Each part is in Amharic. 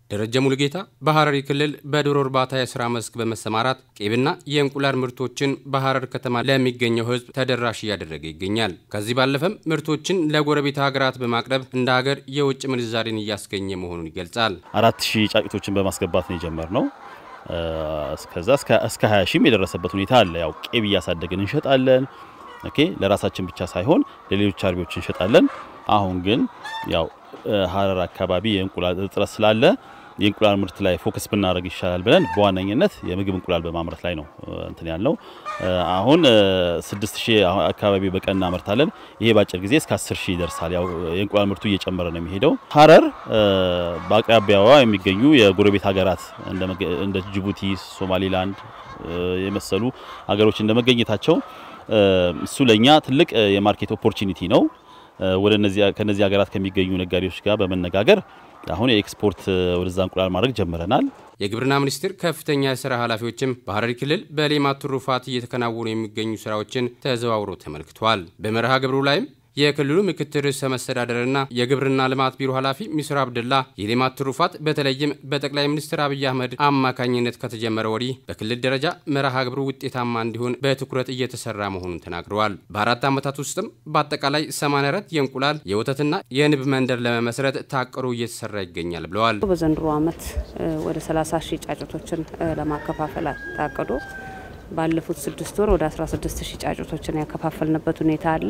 ደረጀ ሙሉጌታ በሐረሪ ክልል በዶሮ እርባታ የስራ መስክ በመሰማራት ቄብና የእንቁላል ምርቶችን በሐረር ከተማ ለሚገኘው ሕዝብ ተደራሽ እያደረገ ይገኛል። ከዚህ ባለፈም ምርቶችን ለጎረቤት ሀገራት በማቅረብ እንደ ሀገር የውጭ ምንዛሬን እያስገኘ መሆኑን ይገልጻል። አራት ሺህ ጫጩቶችን በማስገባት ነው የጀመርነው። እስከዛ እስከ 20 ሺህም የደረሰበት ሁኔታ አለ። ያው ቄብ እያሳደግን እንሸጣለን። ኦኬ ለራሳችን ብቻ ሳይሆን ለሌሎች አርቢዎች እንሸጣለን። አሁን ግን ያው ሐረር አካባቢ የእንቁላል እጥረት ስላለ የእንቁላል ምርት ላይ ፎከስ ብናደርግ ይሻላል ብለን በዋነኝነት የምግብ እንቁላል በማምረት ላይ ነው እንትን ያልነው። አሁን 6000 አካባቢ በቀን እናመርታለን። ይሄ በአጭር ጊዜ እስከ 10000 ይደርሳል። ያው የእንቁላል ምርቱ እየጨመረ ነው የሚሄደው። ሐረር በአቅራቢያዋ የሚገኙ የጎረቤት ሀገራት እንደ ጅቡቲ፣ ሶማሊላንድ የመሰሉ ሀገሮች እንደመገኘታቸው እሱ ለኛ ትልቅ የማርኬት ኦፖርቹኒቲ ነው። ወደ እነዚህ ከነዚህ ሀገራት ከሚገኙ ነጋዴዎች ጋር በመነጋገር አሁን የኤክስፖርት ወደዛ እንቁላል ማድረግ ጀምረናል። የግብርና ሚኒስቴር ከፍተኛ የስራ ኃላፊዎችም በሐረሪ ክልል በሌማት ትሩፋት እየተከናወኑ የሚገኙ ስራዎችን ተዘዋውሮ ተመልክተዋል። በመርሃ ግብሩ ላይም የክልሉ ምክትል ርዕሰ መስተዳደርና የግብርና ልማት ቢሮ ኃላፊ ሚስር አብድላ የሌማት ትሩፋት በተለይም በጠቅላይ ሚኒስትር አብይ አህመድ አማካኝነት ከተጀመረ ወዲህ በክልል ደረጃ መርሃ ግብሩ ውጤታማ እንዲሆን በትኩረት እየተሰራ መሆኑን ተናግረዋል። በአራት ዓመታት ውስጥም በአጠቃላይ 84 የእንቁላል የወተትና የንብ መንደር ለመመስረት ታቅዶ እየተሰራ ይገኛል ብለዋል። በዘንድሮ ዓመት ወደ 30 ሺህ ጫጩቶችን ለማከፋፈል ታቅዶ ባለፉት ስድስት ወር ወደ 16 ሺህ ጫጩቶችን ያከፋፈልንበት ሁኔታ አለ።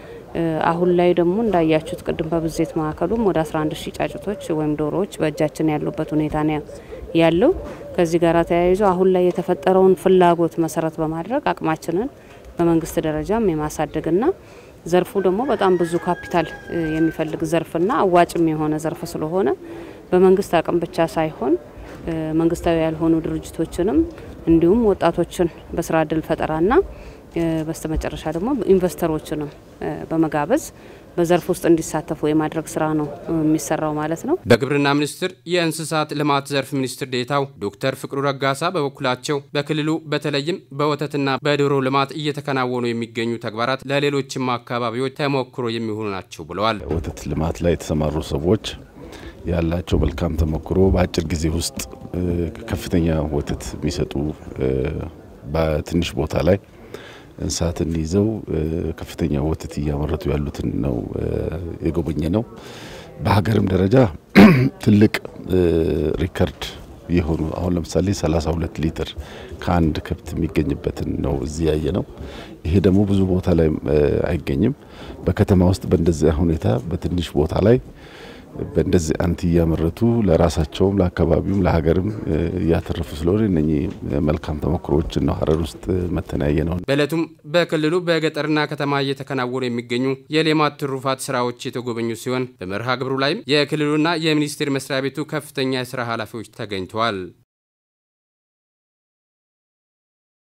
አሁን ላይ ደግሞ እንዳያችሁት ቅድም በብዜት ማዕከሉም ወደ 11 ሺህ ጫጩቶች ወይም ዶሮዎች በእጃችን ያሉበት ሁኔታ ነው ያለው። ከዚህ ጋር ተያይዞ አሁን ላይ የተፈጠረውን ፍላጎት መሰረት በማድረግ አቅማችንን በመንግስት ደረጃም የማሳደግና ዘርፉ ደግሞ በጣም ብዙ ካፒታል የሚፈልግ ዘርፍና አዋጭም የሆነ ዘርፍ ስለሆነ በመንግስት አቅም ብቻ ሳይሆን መንግስታዊ ያልሆኑ ድርጅቶችንም እንዲሁም ወጣቶችን በስራ እድል ፈጠራና በስተመጨረሻ ደግሞ ኢንቨስተሮችንም በመጋበዝ በዘርፍ ውስጥ እንዲሳተፉ የማድረግ ስራ ነው የሚሰራው ማለት ነው። በግብርና ሚኒስቴር የእንስሳት ልማት ዘርፍ ሚኒስትር ዴኤታው ዶክተር ፍቅሩ ረጋሳ በበኩላቸው በክልሉ በተለይም በወተትና በዶሮ ልማት እየተከናወኑ የሚገኙ ተግባራት ለሌሎችም አካባቢዎች ተሞክሮ የሚሆኑ ናቸው ብለዋል። ወተት ልማት ላይ የተሰማሩ ሰዎች ያላቸው መልካም ተሞክሮ በአጭር ጊዜ ውስጥ ከፍተኛ ወተት የሚሰጡ በትንሽ ቦታ ላይ እንስሳትን ይዘው ከፍተኛ ወተት እያመረቱ ያሉትን ነው የጎበኘ ነው። በሀገርም ደረጃ ትልቅ ሪከርድ የሆኑ አሁን ለምሳሌ 32 ሊትር ከአንድ ከብት የሚገኝበትን ነው እዚህ ያየ ነው። ይሄ ደግሞ ብዙ ቦታ ላይ አይገኝም። በከተማ ውስጥ በእንደዚያ ሁኔታ በትንሽ ቦታ ላይ በእንደዚህ አንቲ እያመረቱ ለራሳቸውም ለአካባቢውም ለሀገርም እያተረፉ ስለሆነ እነኚህ መልካም ተሞክሮዎችን ነው ሐረር ውስጥ መተናየ ነው። በእለቱም በክልሉ በገጠርና ከተማ እየተከናወኑ የሚገኙ የሌማት ትሩፋት ስራዎች የተጎበኙ ሲሆን በመርሃ ግብሩ ላይም የክልሉና የሚኒስቴር መስሪያ ቤቱ ከፍተኛ የስራ ኃላፊዎች ተገኝተዋል።